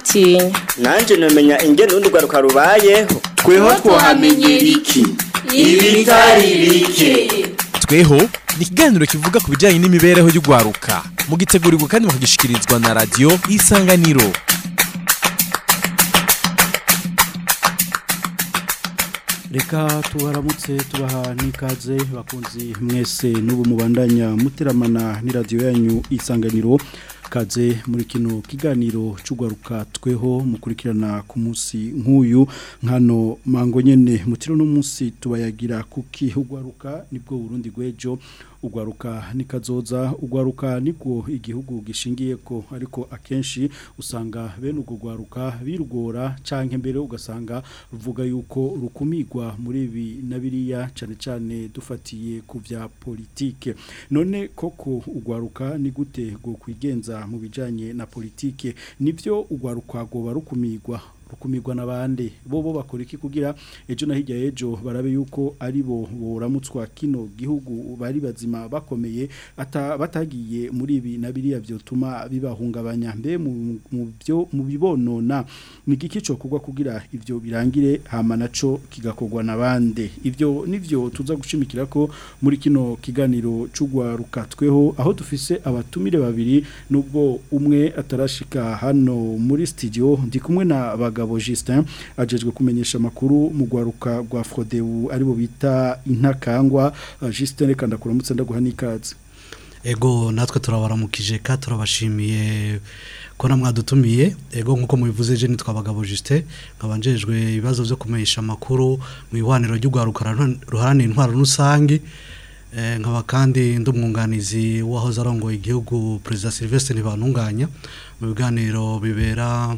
ntibagitinya nanje nomenya ingene urundi rwaruka rubayeho tweho twahamenyera iki ibitari bike tweho ni ikiganiro kivuga ku bijyanye n'imibereho y'urwaruka mugitegurirwa kandi mukagishikirizwa na radiyo isanganiro reka tubaramutse tubaha n'ikaze bakunzi mwese n'ubu mubandanya muteramana n'iradiyo yanyu isanganiro kaze muri kino kiganiro cy'urwaruka tweho mukurikirana ku munsi nk'uyu nkano mango nyine mutiro n'umunsi tubayagira kuki urwaruka nibwo burundi rw'ejo ugwaruka nikazoza ugwaruka niko igihugu gishingiye ko ariko akenshi usanga bene ugo gwaruka birugora canke mbere ugasanga ruvuga yuko rukumigwa muri ibi na biriya cane cane dufatiye ku vya politike none koko ugwaruka ni gute go kwigenza mu bijanye na politike nivyo ugwaruka go barukumigwa rukumirwa n'abandi bo bo bakora iki kugira ejo na hirya ejo barabe yuko ari bo boramutswa kino gihugu bari bazima bakomeye ata batagiye muri ibi na biriya byotuma bibahungabanya mbe mu byo mu bibonona ni giki cyo kugwa kugira ivyo birangire hama naco kigakogwa n'abandi ivyo nivyo tuza gushimikira ko muri kino kiganiro c'ugwaruka tweho aho dufise abatumire babiri nubwo umwe atarashika hano muri studio ndi kumwe na baga Mugabo Justin ajejwe kumenyesha makuru mu gwaruka rwa Frodebu aribo bita intakangwa Justin reka ndakuramutse ndaguha nikaze Ego natwe turabaramukije ka turabashimiye ko namwadutumiye ego nkuko mubivuze je nitwa bagabo Justin ngabanjejwe ibibazo byo kumenyesha makuru mu ihwaniro ry'ugwaruka ruharani intwaro rusangi nkaba kandi ndumwunganizi wahoze arongoye igihugu President Sylvestre Ntibantunganya mu biganiro bibera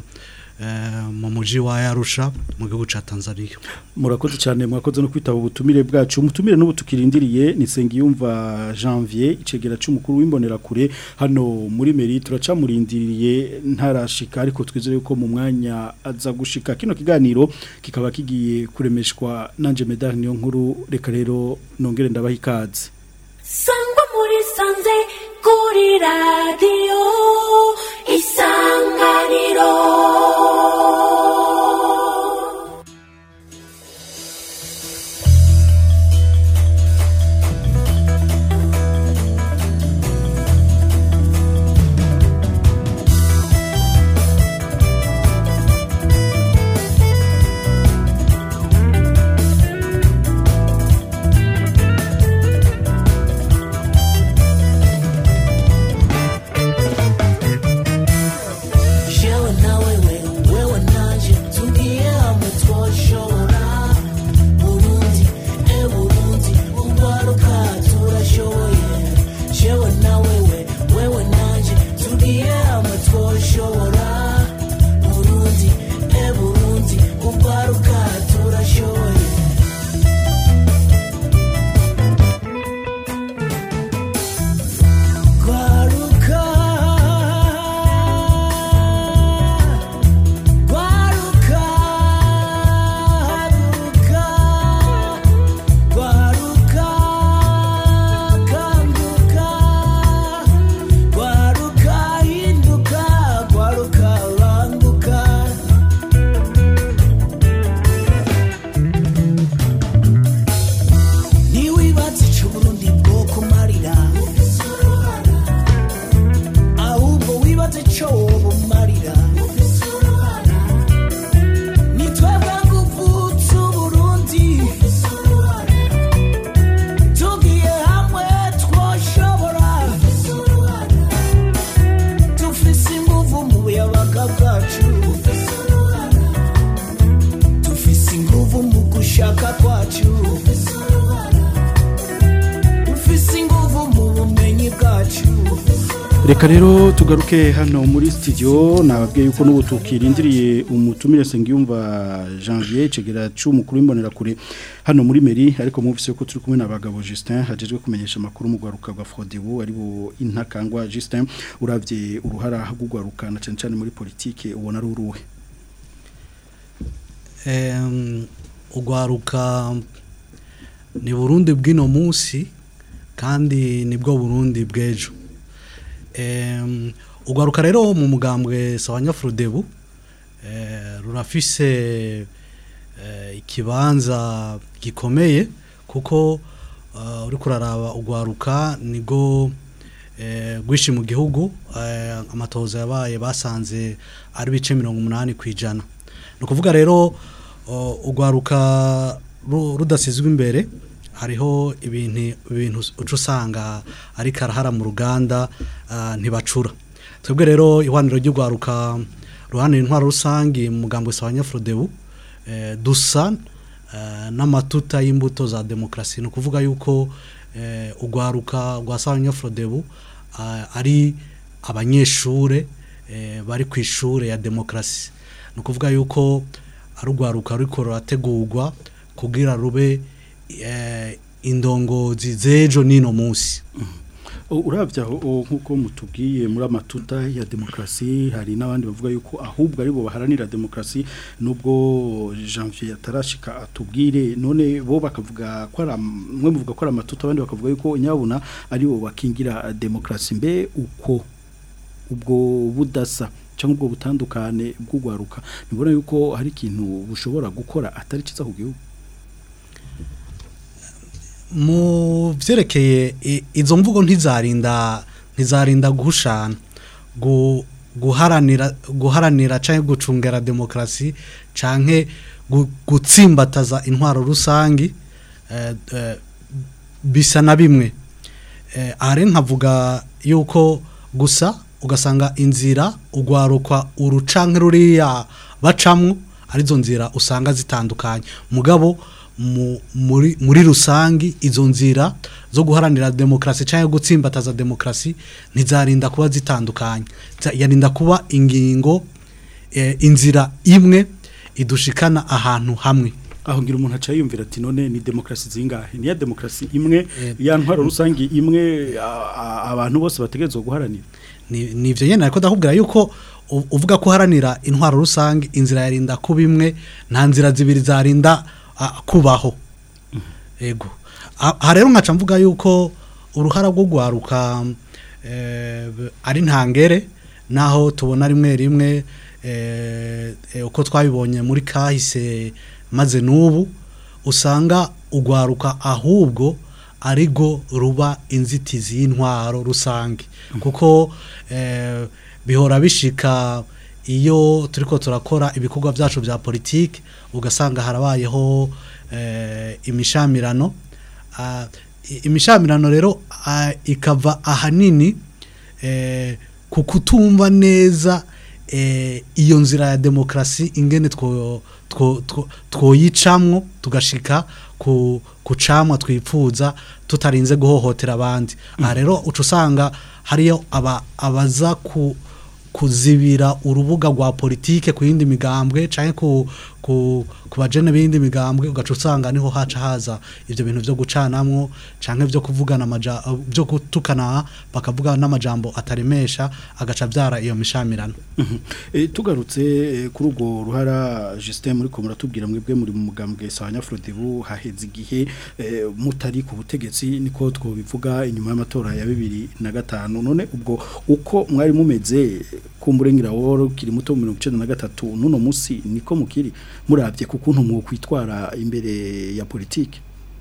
mu muji wa Arusha mu gihugu ca Tanzania murakoze cyane mwakoze no kwitaba ubutumire bwacu umutumire n'ubu tukirindiriye ni Sengiyumva Janvier icegera c'umukuru w'imbonera kure hano muri Meri turacamurindiriye ntarashika ariko twizere ko mu mwanya aza gushika kino kiganiro kikaba kigiye kuremeshwa nanje medal niyo nkuru reka rero nongere ndabaha ikaze sangwa muri sanze kuri radio isanganiro reka rero tugaruke hano muri studio nababwiye yuko n'ubu tukirindiriye umutumire Sengiyumva Janvier cegera c'umukuru w'imbonera kure hano muri Meri ariko muvise ko turi kumwe na bagabo Justin hajejwe kumenyesha makuru mu gwaruka rwa Frodebu aribo intakangwa Justin uravye uruhara rw'ugwaruka na cyane cyane muri politike ubona ari uruhe em ugwaruka ni Burundi bw'ino munsi kandi nibwo Burundi bw'ejo ugwaruka rero mu mugambwe sawanya Frodebu eh, rurafise eh, ikibanza gikomeye kuko uh, uri kuraraba ugwaruka nigo eh, rwishi mu gihugu eh, amatohoza yabaye basanze ari bice mirongo umunani ku ijana ni ukuvuga rero uh, ugwaruka ru- rudasizwe imbere hariho ibintu ibintu uca usanga ari karahara mu ruganda ah, ntibacura twebwe rero ihwaniro ry'ugwaruka ruhanira intwaro rusange mu mugambo wa Nyafrodebu eh, dusa eh, n'amatuta y'imbuto za demokrasi ni ukuvuga yuko eh, ugwaruka rwa sawa Nyafrodebu ah, ari abanyeshure eh, bari ku ishure ya demokrasi ni ukuvuga yuko ari ugwaruka ruriko rurategurwa kugira rube eh, indongozi z'ejo n'ino munsi urabya aho nk'uko mutubwiye muri amatuta ya demokarasi hari n'abandi bavuga yuko ahubwo aribo baharanira demokarasi nubwo janvier atarashika atubwire none bo bakavuga ko ari mwe muvuga ko ari amatuta abandi bakavuga yuko nyabuna aribo bakingira demokarasi mbe uko ubwo budasa cyangwa ubwo butandukane bw'ugwaruka nibona yuko hari ikintu bushobora gukora atari cyiza ku gihugu mu byerekeye i- izo mvugo ntizarinda ntizarinda guhushana gu- guharanira guharanira cyangwa gucungera demokarasi cyangwa gutsimbataza intwaro rusange eh, eh, bisa na bimwe Eh, aha rero nkavuga yuko gusa ugasanga inzira ugwarukwa urucanke ruriya bacamwo arizo nzira usanga zitandukanye mugabo mu- muri muri rusangi izo nzira zo guharanira demokarasi cyangwa gutsimbataza demokarasi ntizarinda kuba zitandukanye Za- yarinda kuba ingingo eh, inzira imwe idushikana ahantu hamwe aho ngira umuntu aca yumvira ati none ni demokarasi zingahe ni ya demokarasi imwe ya ntwaro rusange imwe a- a- abantu bose bategerezwa guharanira ni ni ivyo nyene ariko ndakubwira yuko u- uvuga ko uharanira intwaro rusange inzira yarinda kuba imwe nta nzira zibiri zarinda ah, kubaho ego Ah, aha rero nkaca mvuga yuko uruhara rwo gwaruka eh, b- ari ntangere naho tubona rimwe rimwe eh, eh, uko twabibonye muri kahise maze n'ubu usanga ugwaruka ahubwo arigo ruba inzitizi y'intwaro rusange kuko eh, bihora bishika iyo turiko turakora ibikorwa byacu bya politiki ugasanga harabayeho eh, imishamirano Ah, i- imishamirano rero ah, ikava ahanini eh, ku kutumva neza eh, iyo nzira ya demokarasi ingene two two- two- twoyicamwo tugashika ku ku camwa twipfuza tutarinze guhohotera abandi aha rero uca usanga hariyo aba abaza ku kuzibira urubuga rwa politike ku yindi migambwe canke ku ku ku bajene b'indi migambwe ugaca usanga niho haca haza ivyo bintu vyo gucanamwo canke vyo kuvugana amaja vyo gutukana bakavuga n'amajambo ataremesha agaca vyara iyo mishamirano Eh, tugarutse eh, kuri urwo ruhara Justin muri ko muratubwira mwebwe muri mu mugambwe sawanya Frodebu haheze igihe eh, mutari ku butegetsi niko twobivuga inyuma y'amatora ya bibiri na gatanu none ubwo uko mwari mumeze kumburengera woro kiri muto mu 1993 nuno musi niko mukiri muravye ku kuntu mu kwitwara imbere ya politike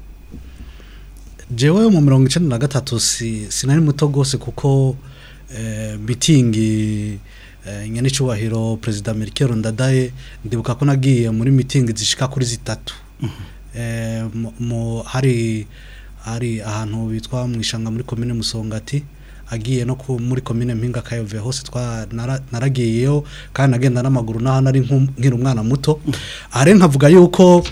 jewe mu mirongo icenda na gatatu si, sinari muto gose kuko eh, mitingi eh, nyanicubahiro perezida Melchior Ndadaye ndibuka ko nagiye muri mitingi zishika kuri zitatu eh, mu- mu hari hari ahantu bitwa mwishanga muri komine Musongati agiye no ku, muri komine Mpinga Kayove hose twa nara- naragiyeyo kandi nagenda n'amaguru naho nari nku- nkiri umwana muto are nkavuga yuko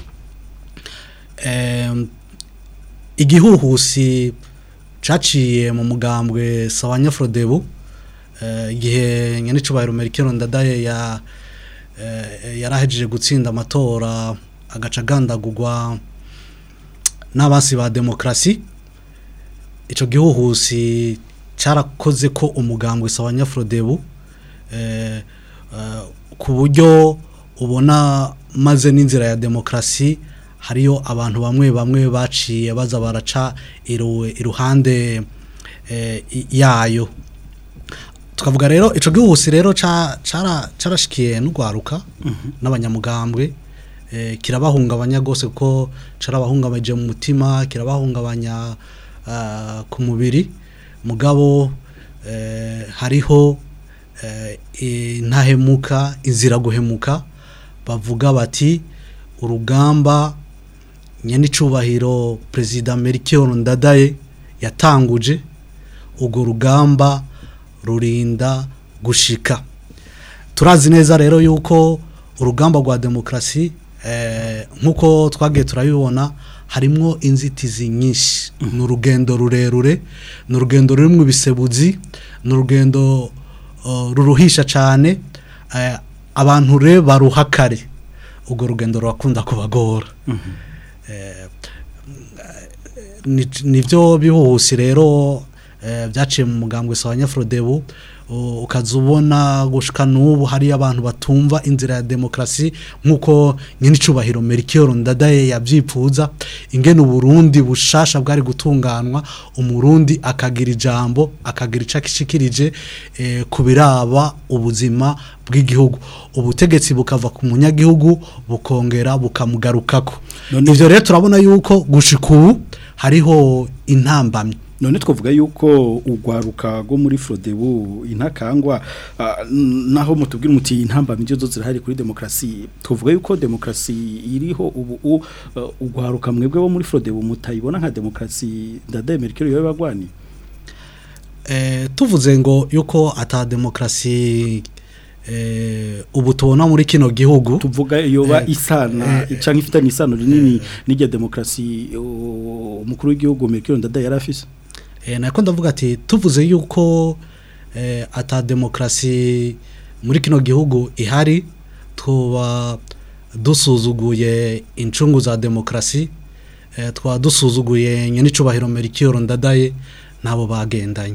em, igihuhusi caciye mu mugambwe sawanya Frodebu eh, igihe nyanicubahiro Melchior Ndadaye ya eh, yarahejeje gutsinda amatora agaca gandagurwa n'abasi ba demokrasi ico gihuhusi carakoze ko umugambwe sawanya Frodebu eh, eh, ku buryo ubona maze n'inzira ya demokrasi hariyo abantu bamwe bamwe baciye baza baraca iru- iruhande eh, i- yayo tukavuga rero ico gihuhusi rero ca- cara- carashikiye n'ugwaruka n'abanyamugambwe eh, kirabahungabanya gose kuko carabahungabanyije mu mutima kirabahungabanya ah, ku mubiri mugabo eh, hariho eh, intahemuka inzira guhemuka bavuga bati urugamba nyenicubahiro perezida Melchior Ndadaye yatanguje urwo rugamba rurinda gushika turazi neza rero yuko urugamba rwa demokarasi eh, nk'uko twagiye turabibona harimwo inzitizi nyinshi ni urugendo rurerure ni urugendo rurimo ibisebuzi ni urugendo uh, ruruhisha cyane eh, abantu rero baruha kare urwo rugendo rurakunda kubagora Eh, ni- nibyo bihuhusi rero eh, byaciye mu mugambwe sawa nyafrodebu u- ukaza ubona gushika n'ubu hari abantu batumva inzira ya demokarasi nk'uko nyenicubahiro Melchior Ndadaye yabyipfuza ingene uburundi bushasha bwari gutunganwa umurundi akagira ijambo akagira ico akishikirije eh, ku biraba ubuzima bw'igihugu ubutegetsi bukava ku munyagihugu bukongera bukamugarukako None- ivyo rero turabona yuko gushika ubu hariho intambamyi none twavuga yuko urwaruka rwo muri Frodebu intakangwa ah, n- naho mutubwira muti intamba mije zo zirahari kuri demokrasi twavuga yuko demokrasi iriho ubu u- uh, urwaruka mwebwe bo muri Frodebu mutayibona nka demokrasi ndadaye Merkel yobe bagwani eh, tuvuze ngo yuko ata demokrasi eh, ubu tubona muri kino gihugu tuvuga yoba Eh, isana eh, canke ifitanye isano rinini n'irya demokrasi uh, umukuru w'igihugu Merkel ndadaye yarafise eh, nako ndavuga ati tuvuze yuko eh, ata demokrasi muri kino gihugu ihari tuba dusuzuguye incungu za demokrasi eh, twaba dusuzuguye nyenicubahiro Melchior Ndadaye nabo bagendanye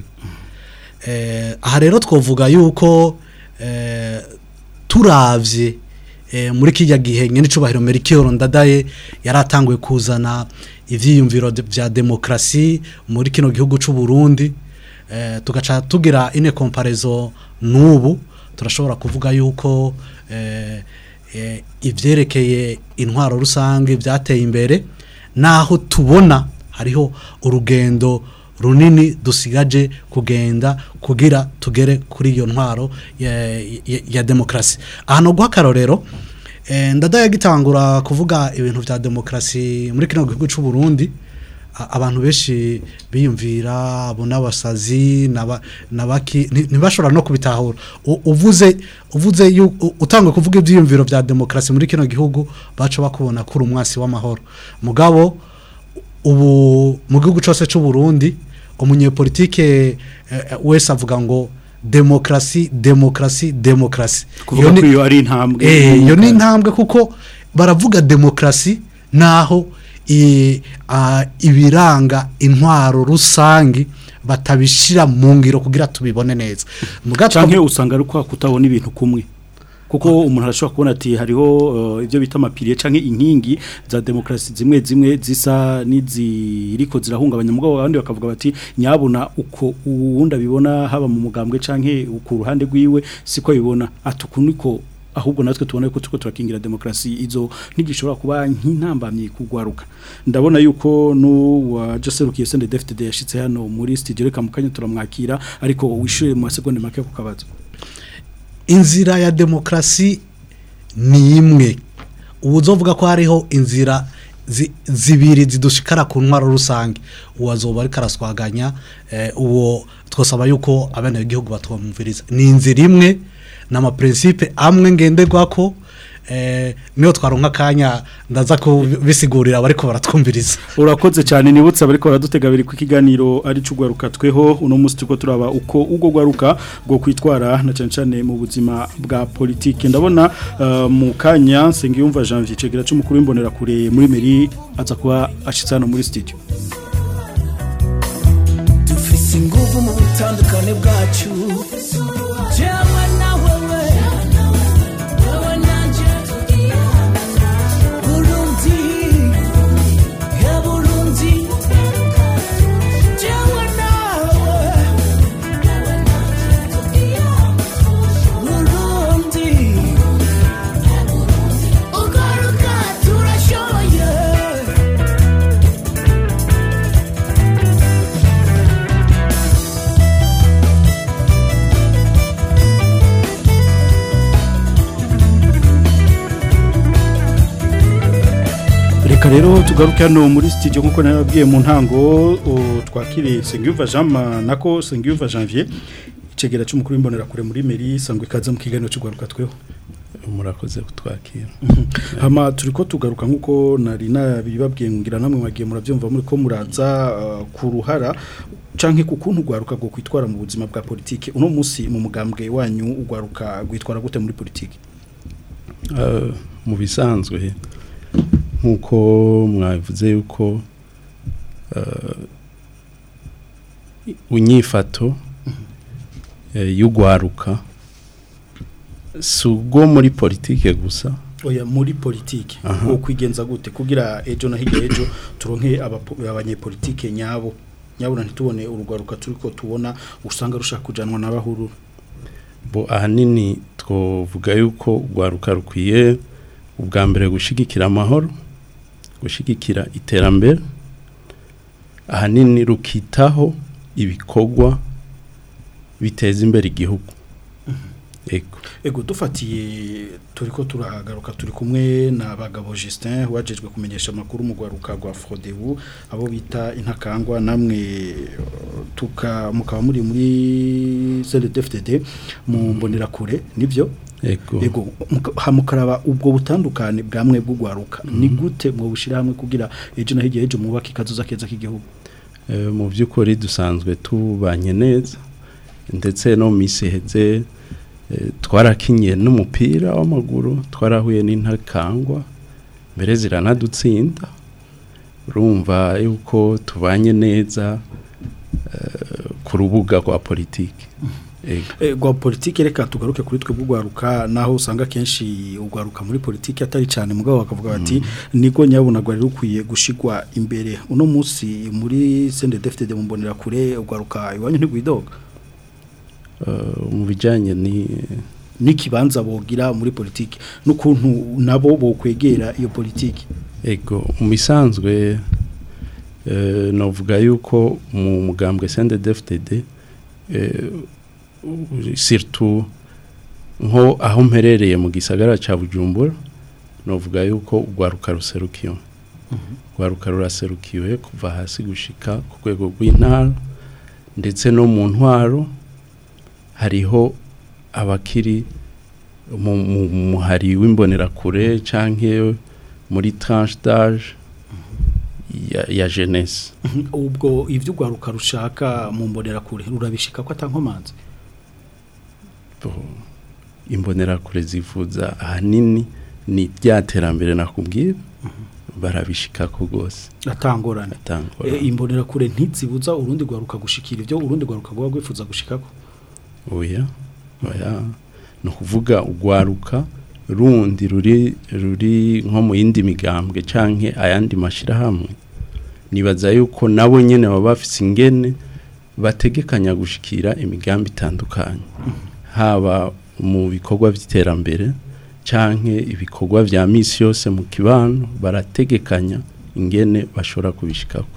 eh, aha rero twovuga yuko eh, turavye eh, muri kijya gihe nyenicubahiro Melchior Ndadaye yaratanguye kuzana ivyiyumviro de- vya demokrasi muri kino gihugu c'u Burundi eh, tugaca tugira ine comparaison n'ubu turashobora kuvuga yuko eh, eh, ivyerekeye intwaro rusange byateye imbere naho tubona hariho urugendo runini dusigaje kugenda kugira tugere kuri iyo ntwaro ya, ya, ya demokrasi ahantu guha akarorero eh, ndadaye gitangura kuvuga ibintu vya demokrasi muri kino gihugu c'u Burundi a- abantu benshi biyumvira abo n'abasazi n'aba- n'abaki nti- ntibashobora no kubitahura U- uvuze uvuze yu- u- utangwe kuvuga ibyiyumviro vya demokrasi muri kino gihugu baca bakubona kuri umwasi w'amahoro mugabo ubu mu gihugu cyose cy'u Burundi umunyepolitike eh, eh, wese avuga ngo demokrasi demokrasi demokrasi kuvuga Iyo ko ni- iyo ari intambwe Eh, iyo ni intambwe kuko baravuga demokrasi naho i- a, ibiranga intwaro rusangi batabishira mu ngiro kugira tubibone neza Muga canke usanga ari kwa kutabona ibintu kumwe kuko umuntu arashobora kubona ati hariho uh, ibyo bita amapiriye canke inkingi za demokrasi zimwe zimwe zisa n'iziriko zirahungabanya mugabo abandi bakavuga bati nyabuna uko uwundi abibona haba mu mugambwe canke ku ruhande rwiwe siko abibona atukuniko ahubwo natwe tubona yuko tuko turakingira demokrasi izo ntigishobora kuba nk'intambamye kugwaruka ndabona yuko nu wa Joserukiye Sende DFTD yashitse hano muri studio reka mukanya turamwakira ariko wishure mu masegonde make ku kabazo inzira ya demokrasi ni imwe ubu uzovuga ko hariho inzira zi- zibiri zidushikara ku ntwaro rusange uwo azoba ariko araswaganya eh, uwo twasaba yuko abene b'igihugu batwumviriza ni inzira imwe n'amaprincipe amwe ngenderwako eh, niyo twaronka akanya ndaza kubisigurira abariko baratwumviriza urakoze cyane nibutse abariko baradutega biri ku kiganiro ari cugwaruka tweho uno munsi tuko turaba uko ugo gwaruka go kwitwara na cyane cyane mu buzima bwa politike ndabona uh, mu kanya Sengiyumva Janvier cegera c'umukuru w'imbonera kure muri meri aza kuba ashitse hano muri studio dufise inguvu mu butandukane bwacu jewe na wewe wewe nanje burundi he burundi jewe nawe reka rero tugaruke hano muri studio nkuko nababwiye mu ntango o, twakiriye Sengiyuva Jean Ma- nako Sengiyuva Janvier icegera cy'umukuru w'imbonera kure muri meri sangwe ikaze mu kiganiro cy'ugaruka tweho murakoze kutwakira hama turiko tugaruka nkuko nari nabibabwiye ngira namwe mwagiye muravyumva muri ko muraza uh, ku ruhara canke ku kuntu ugwaruka go kwitwara mu buzima bwa politike uno musi mu mugambwe wanyu ugwaruka gwitwara gute muri politike Eh, mu bisanzwe nk'uko mwavuze yuko eh, unyifato eh, y'ugwaruka si ubwo muri politike gusa oya muri politike Aha. wo kwigenza gute kugira ejo na hirya ejo turonke abapo- abanyepolitike nyabo nyabona ntitubone urugwaruka turiko tubona usanga rushaka kujanwa n'abahururu bo ahanini twovuga yuko urwaruka rukwiye ubwa mbere gushigikira amahoro gushigikira iterambere ahanini rukitaho ibikorwa biteza imbere igihugu ego ego dufatiye turiko turahagaruka turi kumwe na bagabo Justin wajejwe kumenyesha amakuru mu gwaruka rwa Frodebu abo bita intakangwa namwe uh, tuka mukaba muri muri CLDFTD mu mbonera kure nivyo ego ego muka- hamukaraba ubwo butandukane bwamwe bw'ugwaruka ni gute mwo bushira hamwe kugira ejo na hirya ejo mubaka ikazuza keza k'igihugu Eh, mu by'ukuri dusanzwe tubanye neza ndetse no mu minsi iheze eh, twarakinye n'umupira w'amaguru twarahuye n'intakangwa mbere ziranadutsinda urumva yuko tubanye neza eh, ku rubuga rwa politiki Ego. Eh, gwa politike reka tugaruke kuri twe bw'ugwaruka naho usanga kenshi ugwaruka muri politike atari cyane mugabo bakavuga bati niko nyabona gwari rukwiye gushigwa imbere uno munsi muri CNDD-FDD mu mbonera kure ugwaruka iwanyu ntigwidoga Eh, mu bijyanye ni n'ikibanza bogira muri politike n'ukuntu nabo bokwegera iyo politike ego mu bisanzwe eh, navuga yuko mu mugambwe CNDD-FDD eh, u- surtout nko aho mperereye mu gisagara ca Bujumbura navuga yuko urwaruka ruserukiwe urwaruka ruraserukiwe kuva hasi gushika ku rwego rw'intara ndetse no mu ntwaro hariho abakiri mu mu- mu muhari w'imbonerakure canke muri tranche d'âge ya, ya jeunesse ubwo ivyo ugwaruka rushaka mu mbonera kure rurabishika ko atankomanze Bo, imbonerakure zivuza ahanini ni rya terambere nakubwira barabishikako rwose atangorane atangora e, imbonera kure ntizibuza urundi gwaruka gushikira ivyo urundi gwaruka gwa gwifuza gushikako oya oya ni ukuvuga urwaruka rundi ruri ruri nko mu yindi migambwe canke ayandi mashirahamwe nibaza yuko nabo nyene baba bafise ingene bategekanya gushikira imigambi itandukanye haba mu bikorwa by'iterambere canke ibikorwa vya misi yose mu kibano barategekanya ingene bashobora kubishikako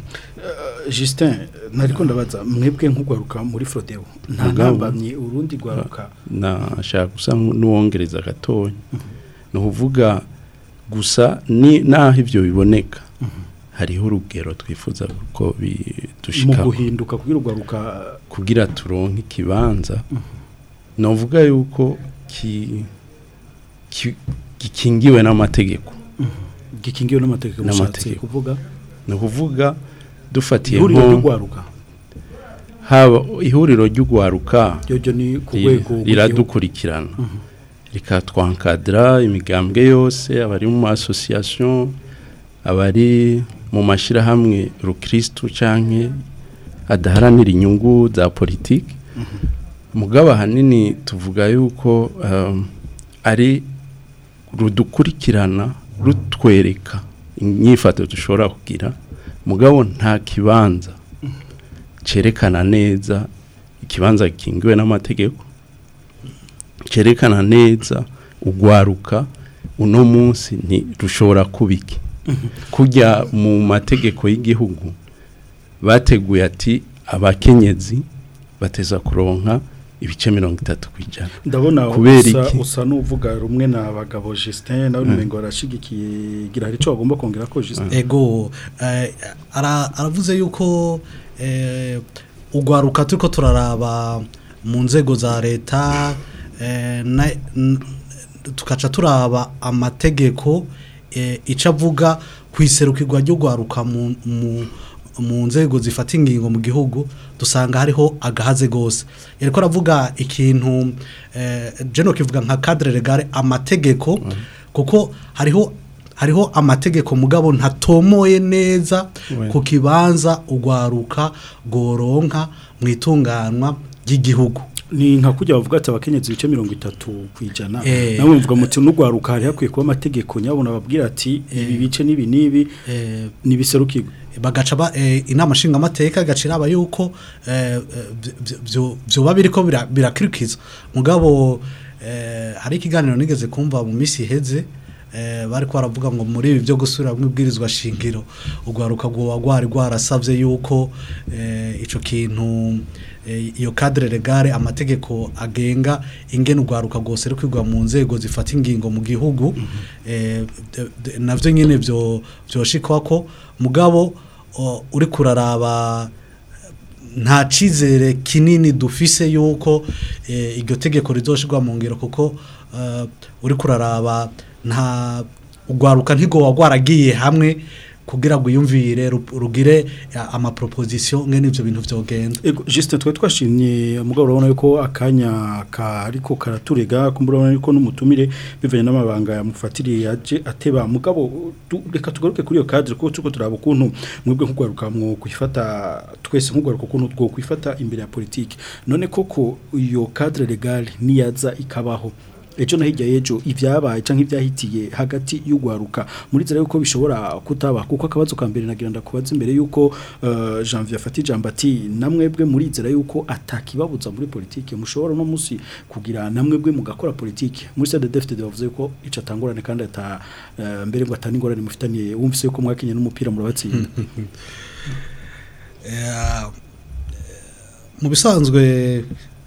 Justin nariko ndabaza mwebwe nk'ugwaruka muri Frodeo nta Mugabo. ntambamye urundi gwaruka nashaka gusa n'uwongereza gatoya ni ukuvuga gusa ni naho ibyo biboneka hariho urugero twifuza ko mu bidushika guhinduka kugira ugwaruka kugira turonke ikibanza novuga yuko ki- ki- gikingiwe n'amategeko gikingiwe n'amategeko mushatse N'amategeko. kuvuga ni ukuvuga dufatiye ihuriro nko ry'ugwaruka haba ihuriro ry'ugwaruka ryo ni ku ri- rwego rw'igihugu. riradukurikirana rikatwankadira imigambwe yose abari mu association abari mu mashirahamwe rukristo canke adaharanira inyungu za politiki mugabo ahanini tuvuga yuko um, ari rudukurikirana rutwereka inyifato dushobora kugira mugabo nta kibanza cerekana neza ikibanza gikingiwe n'amategeko cerekana neza ugwaruka uno munsi ni rushobora kubiki kujya mu mategeko y'igihugu bateguye ati abakenyezi bateza kuronka ibice mirongo itatu kwijana ndabona kubera usa, iki usa n'uvuga rumwe na bagabo Justin nawe umengo arashigikiye gira hari ico bagomba kongera ko Justin ego eh, ara- aravuze yuko eh, ugwaruka turiko turaraba mu nzego za leta eh, na- n- tukaca turaba amategeko eh, ico avuga kwiserukirwa ryo gwaruka mu, mu mu nzego zifata ingingo mu gihugu dusanga hariho agahaze gose yariko aravuga ikintu eh, jeno kivuga nka cadre legale amategeko kuko hariho hariho amategeko mugabo ntatomoye neza Ouais. ku kibanza ugwaruka goronka mu itunganwa ry'igihugu ni nka kujya bavuga ati abakenyezi ibice mirongo itatu kwijana Eh. nawe mvuga muti n'ugwaruka hari hakwiye kuba amategeko nyabona babwira ati ibi bice n'ibi n'ibi eh, nibiserukirwe bagaca ba eh, inama nshingamateka gacira aba yuko eh, eh, vy- vy- vyoba biriko bira- birakurikiza mugabo eh, hari ikiganiro nigeze kumva mu misi iheze eh, bariko baravuga ngo muri ibi byo gusubira mu ibwirizwa shingiro ugwaruka gwoba gwari gwarasavye yuko eh, ico kintu eh, iyo cadre legale amategeko agenga ingene ugwaruka rwose rukwirwa mu nzego zifata ingingo mu gihugu eh, d- d- navyo nyene vyo vyoshikwa mugabo o, uri kuraraba nta cizere kinini dufise yuko eh, iryo tegeko rizoshirwa mu ngiro kuko eh, uri kuraraba nta ugwaruka ntigo wagwaragiye hamwe kugira ngo uyumvire ru- rugire eh, amaproposition ngene ivyo bintu vyogenda Ego Justin twe twashimye mugabo urabona yuko akanya ka ariko karaturega kumbura urabona yuko n'umutumire bivanye n'amabanga yamufatiriye yaje ateba mugabo tu- reka tugaruke kuri iyo cadre kuko tuko turaba ukuntu mwebwe nkugwaruka mwo kwifata twese nkugwaruka ukuntu two kwifata imbere ya politique none koko iyo cadre legal niyaza ikabaho ejo na hirya y'ejo ibyabaye canke ibyahitiye hagati y'ugwaruka muri zera yuko bishobora kutaba kuko akabazo ka mbere nagira ndakubaza imbere yuko uh, Janvier afata ijambo ati namwebwe muri zera yuko atakibabuza muri politike mushobora no musi kugira namwebwe mugakora politike muri CDFTD bavuze yuko ico atangorane kandi ata uh, mbere ngo atani ngorane mufitaniye wumvise yuko mwakinye n'umupira murabatsinda Eh, mu bisanzwe eh,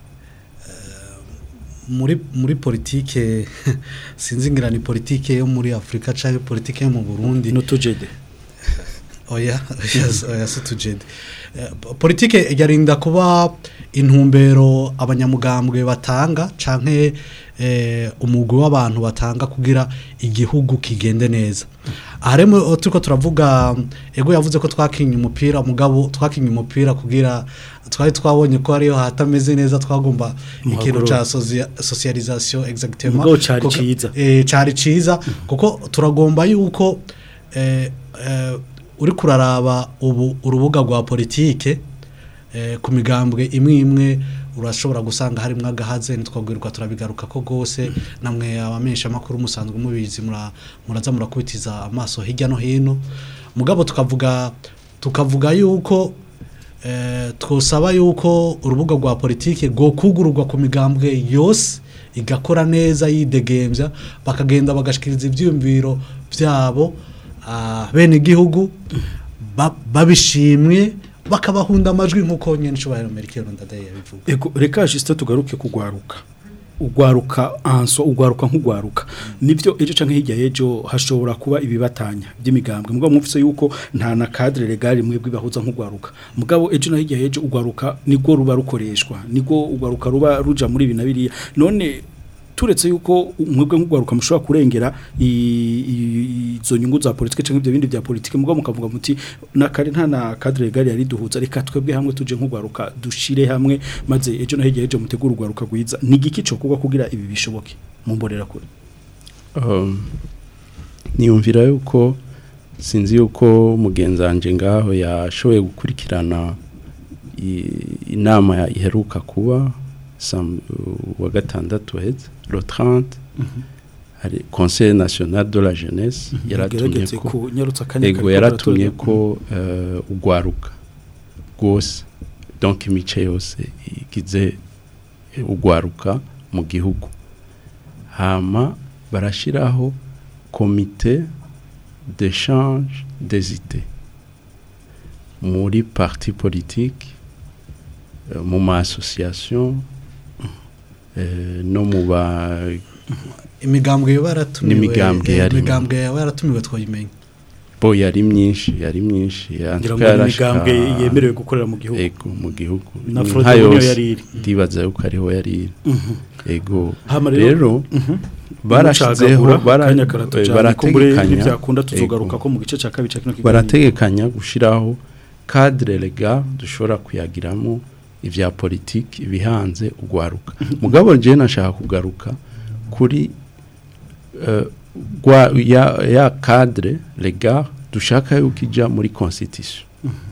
muri muri politike sinzi ngira ni politike yo muri Afrika canke politike yo mu Burundi no tujede oya oya oya situjede politike yarinda kuba intumbero abanyamugambwe batanga canke eh, umugwi w'abantu batanga kugira igihugu kigende neza aharemo turiko turavuga ego yavuze ko twakinye umupira mugabo twakinye umupira kugira twari twabonye ko ariyo hatameze neza twagomba ikintu Muhagurura. ca socia- socialisation exactement Mugabo cari Kuko- ciza. eh, cari ciza kuko turagomba yuko eh, eh, uri kuraraba ubu urubuga rwa politike eh, ku migambwe imwe imwe urashobora gusanga harimo agahaze ntitwabwirwa turabigaruka ko rwose namwe abamenyesha amakuru musanzwe mubizi mura- muraza murakubitiza amaso hirya no hino mugabo tukavuga tukavuga yuko eh, twosaba yuko urubuga rwa politike rwokugururwa ku migambwe yose igakora neza yidegembya bakagenda bagashikiriza ibyiyumviro byabo ah, bene igihugu ba- babishimye bakabahunda amajwi nk'uko nyine nshobora Amerika ndadaye yabivuga Ego reka Justin tugaruke kugwaruka ugwaruka anso ugwaruka nk'ugwaruka nivyo ejo canke hirya y'ejo hashobora kuba ibibatanya by'imigambwe mugabo mufise yuko nta na cadre legal mwebwe bahuza nk'ugwaruka mugabo ejo na hirya y'ejo ugwaruka nigwo ruba rukoreshwa nigwo ugwaruka ruba ruja muri ibi na biriya none turetse yuko mwebwe nk'ugwaruka mushobora kurengera i- i- izo nyungu za politike canke ibyo bindi bya politike mugabo mukavuga muti nakare nta na cadre legal yari duhuza reka twebwe hamwe tuje nk'ugwaruka dushire hamwe maze ejo no hirya y'ejo mutegura ugwaruka gwiza ni igiki cyo kuba kugira ibi bishoboke mumborera kure Um, niyumvira yuko sinzi yuko mugenzi wanje ngaho yashoboye gukurikirana i- inama ya- iheruka kuba sam- wa gatandatu heza le 30 hari conseil national de la jeunesse yaratumye gerageze ko kunyarutsa akanya ego kariko yaratumye karatorwa. ko eh, ugwaruka rwose donc imice yose igize ugwaruka mu gihugu hama barashiraho komite d'échange des idées muri parti politique eh, mu ma association eh, no mu ba imigambwe yoba yaratumiwe N'imigambwe eh, yarimo. imigambwe yoba yaratumiwe twayimenya bo yari myinshi yari myinshi ngira yantuka ngo ni imigambwe yemerewe gukorera mu gihugu ego mu gihugu Na Ni Frode nka niyo yose, yari iri. ndibaza yuko ariho yari iri ego Hama rero- rero Mhm. barashizeho Mucagagura, bara- kanya karato eh, cyane, kumbure barategekanya n'ibyakunda tuzogaruka ego. ko mu gice cya kabiri cya kino kiganiro. barategekanya gushiraho cadre legal dushobora kuyagiramo ivya politiki ibihanze ugwaruka mugabo je nashaka kugaruka kuri eh, gwa ya, ya cadre legal dushaka yuko ija muri constitution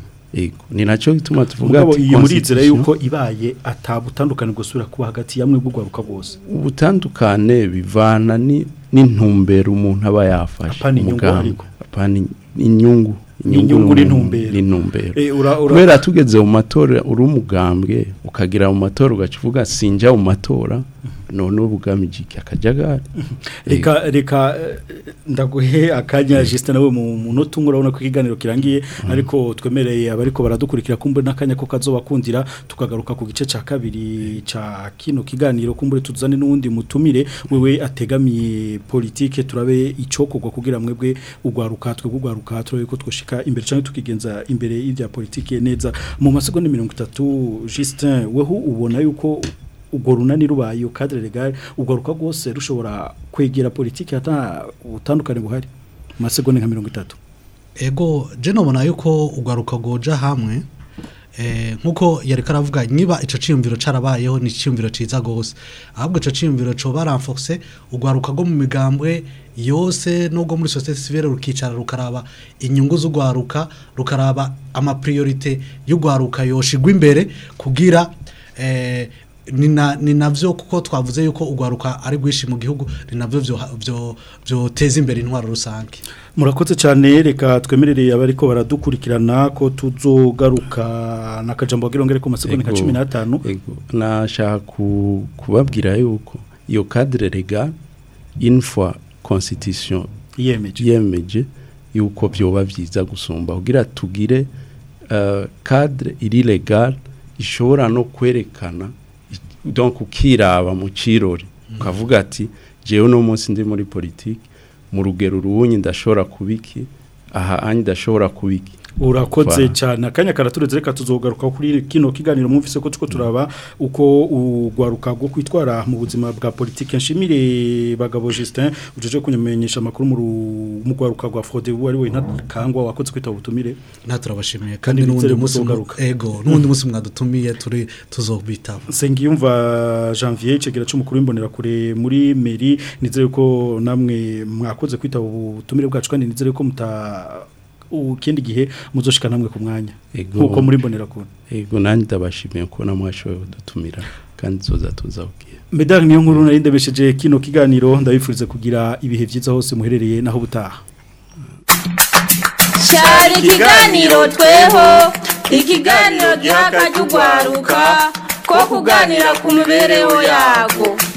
ego ni naco gituma tuvuga mugabo ati iyi murizera constitution- yuko ibaye atabutandukane gusubira kuba hagati yamwe bw'ugwaruka bwose ubutandukane bivana ni n'intumbero umuntu aba yafashe Apana inyungu umugambi. ariko. apana in- inyungu Inyungu ni- n'intumbero. n'intumbero Eh, ura- ura- kubera tugeze mu matora uri umugambwe ukagira mu matora ugaca uvuga sinjya mu matora none ubugamije iki akajagari reka reka eh, ndaguhe akanya Justin nawe mu munota umwe urabona ko ikiganiro kirangiye ariko twemereye abariko baradukurikira kumbe n'akanya ko kazobakundira tukagaruka ku gice ca kabiri ca kino kiganiro kumbe tuzane n'uwundi mutumire wewe ategamiye politike turabe icokorwa kugira mwebwe ugwaruka twe gugwaruka turabe ko twoshika imbere canke tukigenza imbere y'ivya politike neza mu masegonda 30 Justin weho ubona yuko ubwo runani rubaye cadre legal ugaruka rwose rushobora kwegera politiki hata utandukane buhari mu masegonda nka mirongo itatu ego je nobona yuko ugaruka goja hamwe eh nkuko yari karavuga niba ico ciyumviro carabayeho ni ciyumviro ciza gose ahubwo ico ciyumviro co baranfoxe ugwaruka go mu migambwe yose nubwo muri societe civile rukicara rukaraba inyungu z'ugwaruka rukaraba ama priorite y'ugwaruka yoshigwa imbere kugira eh ni na- ni navyo kuko twavuze yuko ugwaruka ari gwishi mu gihugu ni navyo vyo vyo vyoteza imbere intwaro rusange murakoze cyane reka twemerereye abariko baradukurikirana ko tuzogaruka n'akajambo bagirongere ku masegonda nka Ego. cumi n'atanu Ego, nashaka ku- kubabwira yuko iyo cadre legal une fois constitution Yiyemeje. yemeje yuko byoba byiza gusumba kugira tugire uh, cadre iri legal ishobora no kwerekana i- donc ukiraba mu cirori ukavuga ati jewe no munsi ndi muri politique mu rugero ruwunyi ndashobora kubiki aha anyi ndashobora kubiki urakoze Voilà. cyane akanya karatureze reka tuzogaruka kuri kino kiganiro mwumvise ko tuko turaba uko ugwaruka bwo kwitwara mu buzima bwa politike nshimire bagabo Justin ujeje kunyamenyesha amakuru mu ru- mu gwaruka rwa Frode ari we ntakangwa wakoze kwita ubutumire nta turabashimiye Kandi kandi n'ubundi bizere munsi muzogaruka. ego n'ubundi munsi mwadutumiye turi tuzobitaba Sengiyumva Janvier cegera c'umukuru w'imbonera kure muri mairie nizere ko namwe mwakoze kwita ubutumire bwacu kandi nizere ko muta ukindi gihe muzoshika namwe ku mwanya Ego. nkuko muri mbonera kure ego nanjye ndabashimiye ko namwashoboye kudutumira kandi tuza tuzabwira Medal niyo nkuru nari ndabesheje kino kiganiro ndabifuriza kugira ibihe byiza hose muherereye naho butaha cyari ikiganiro tweho ikiganiro giha akajya ugwaruka ko kuganira ku mibereho yago